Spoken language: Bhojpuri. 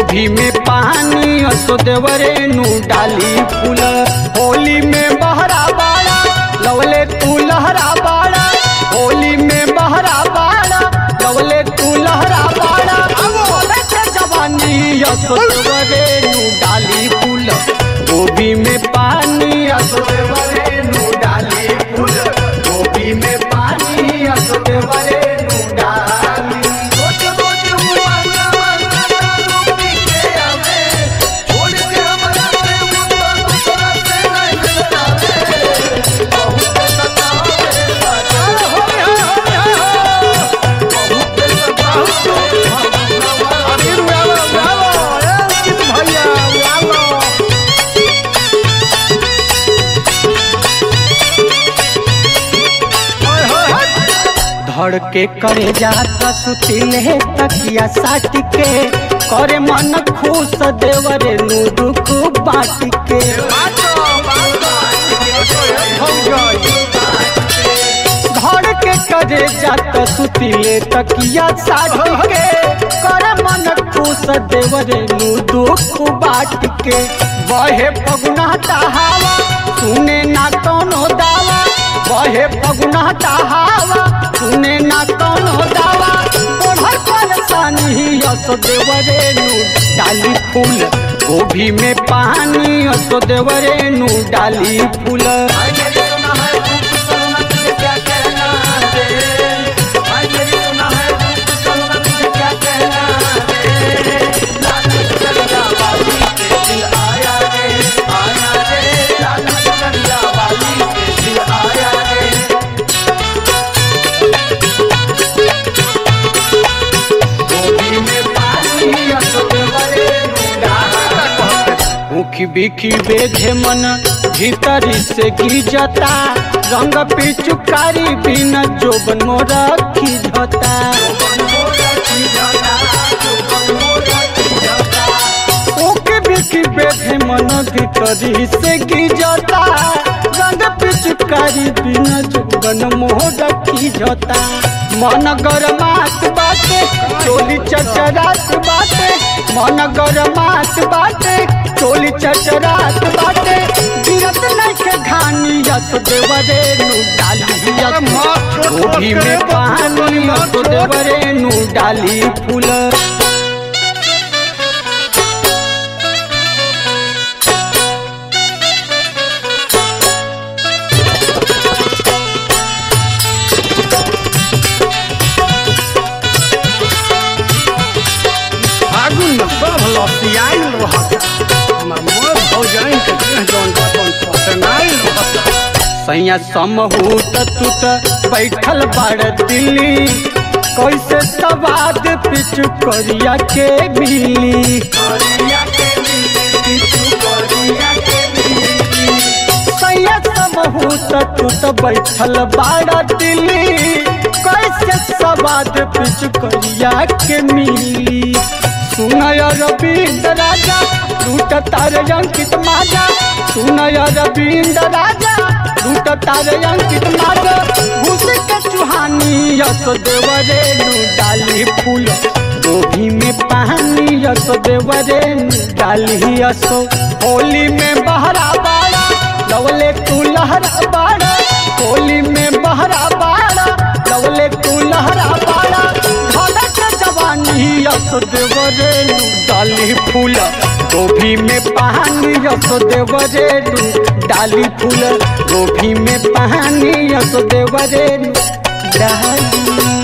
गोभी में पानी असो देवरे नु डाली फूल होली में बहरा बाड़ा लवले तू लहरा बाड़ा होली में बहरा बाड़ा लवले तू लहरा बाड़ा बोले के जवानी असो देवरे नु डाली फूल गोभी में पानी असो देवरे नु डाली फूल गोभी में पानी असो देवरे नु डाली रोज रोज मुआना माना रूपी के आवे छोड़ के हमरा से मुद्दा दूसरा से नहीं लगावे बहुत सतावे सतावे बहुत सतावे अबीर उड़ावो उड़ावो ए अंकित भैया उड़ावो ओए होए होए धड़ के करे जाता सुतिले तकिया साट के करे मन खुश देवरे नु दुख बाट के बातो बातो हो गई धड़ के करे जाता सुतिले तकिया साट के करे मन खुश देवरे नु दुख बाट के बहे पगुना हवा सुने ना कोनो दावा बहे पगुना हवा सुने ना कोनो दावा ओढ़र परेशानी असो देवरे नु डाली फूल गोभी में पानी असो देवरे नु डाली फूल भाई मेरी सुना है रूप सलमा तुझे क्या कहना है भाई मेरी सुना है रूप सलमा तुझे क्या कहना है लाल चलिया वाली के दिल आया रे आया रे लाल चलिया वाली के दिल आया रे गोभी में पानी असोदे वरे डाला मुखी बिखी बेधे मन भीतरी से गिजता रंग पिचुकारी बिन जोबन मोरा खिझता ओके बिखी बेधे मन भीतरी से गिजता रंग पिचुकारी बिन जोबन मोरा खिझता मन गरमात बाटे चोली चचरात बाटे मन गरमात बाटे चोली चचरात बाटे गिरत नइखे घानी यस देवरे नु डाली यस गोभी में पानी यस देवरे नु डाली फूल फागुन में सब लसियाइल रहत हमर मोर भौजाइन के देह जौन बतन पसनाइल रहत सैया समहूत तुत बैठल बाड़ दिल्ली कैसे सवाद पिचु करिया के मिली सैया समहूत तुत बैठल बाड़ दिल्ली कैसे सवाद पिचु करिया के मिली सुनय रविंद्र राजा लूट तार अंकित माजा सुनय रविंद्र राजा लूट तार अंकित माजा घुस के चुहानी यस देवरे नु डाली फूल गोभी में पानी यस देवरे नु डाली यसो होली में बहरा बाड़ा लवले तू लहरा बाड़ा होली में बहरा बाड़ा लवले तू लहरा बाड़ा धड़क जवानी यस देवरे नु डाली फूल गोभी में पानी यस देवरे नु डाली फूल गोभी में पानी यस देवरे नु डाली